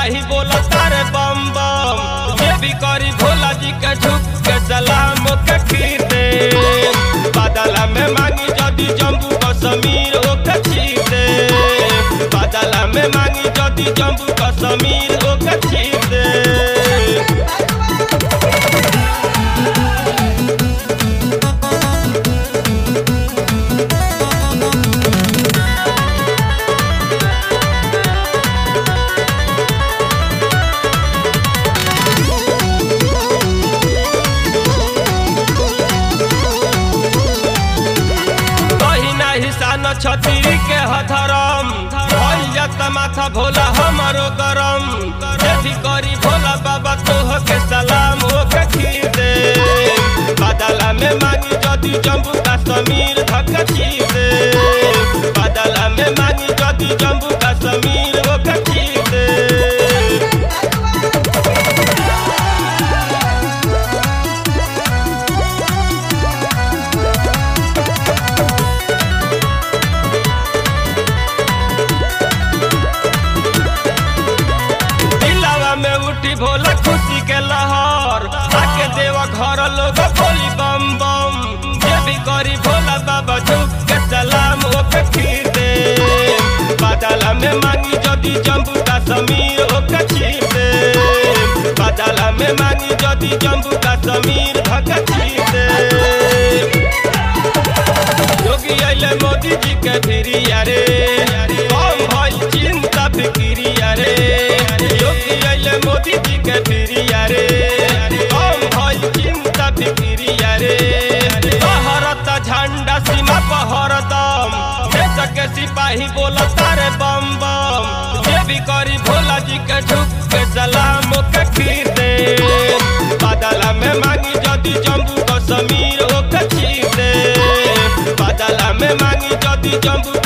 सिपाही बोला तारे बम बम ये भी करी भोला जी के झुक के सलाम के खीर दे बादला में मांगी जदी जम्बू कश्मीर ओके चीर दे बादला में मांगी जदी जम्बू कश्मीर ओके चीर दे बहिना हिसान छतरी के हथरम भैया माथा भोला हमारो गरम भी करी भोला बाबा तोह के सलाम होके खीर दे बादला में मांगी जदी जम्बू कश्मीर धक खीर दे बादला में मांगी जदी जम्बू कश्मीर होके खीर दे दिलावा में उठी भोला खुशी के लहर आके देवा घर लोग बोली बम बम ये भी करी भोला बाबा झुक के सलाम ओके खीर दे बादला में मांगी जदी जम्बू कश्मीर ओके खीर दे बादला में मांगी जदी जम्बू कश्मीर धक खीर दे योगी अइले मोदी जी के फिरिया रे कम भइल चिंता फिकिरिया रे योगी अइले मोदी जी के फिरिया रे कम भइल चिंता फिकिरिया रे बहरत झंडा सीमा पहरदम देश के सिपाही बोला तारे बम बम ये भी करी भोला जी के झुक के सलाम के खीर दे बादला में मांगी जदी जम्बू कश्मीर ओके चीर दे बादला में मांगी जदी जम्बू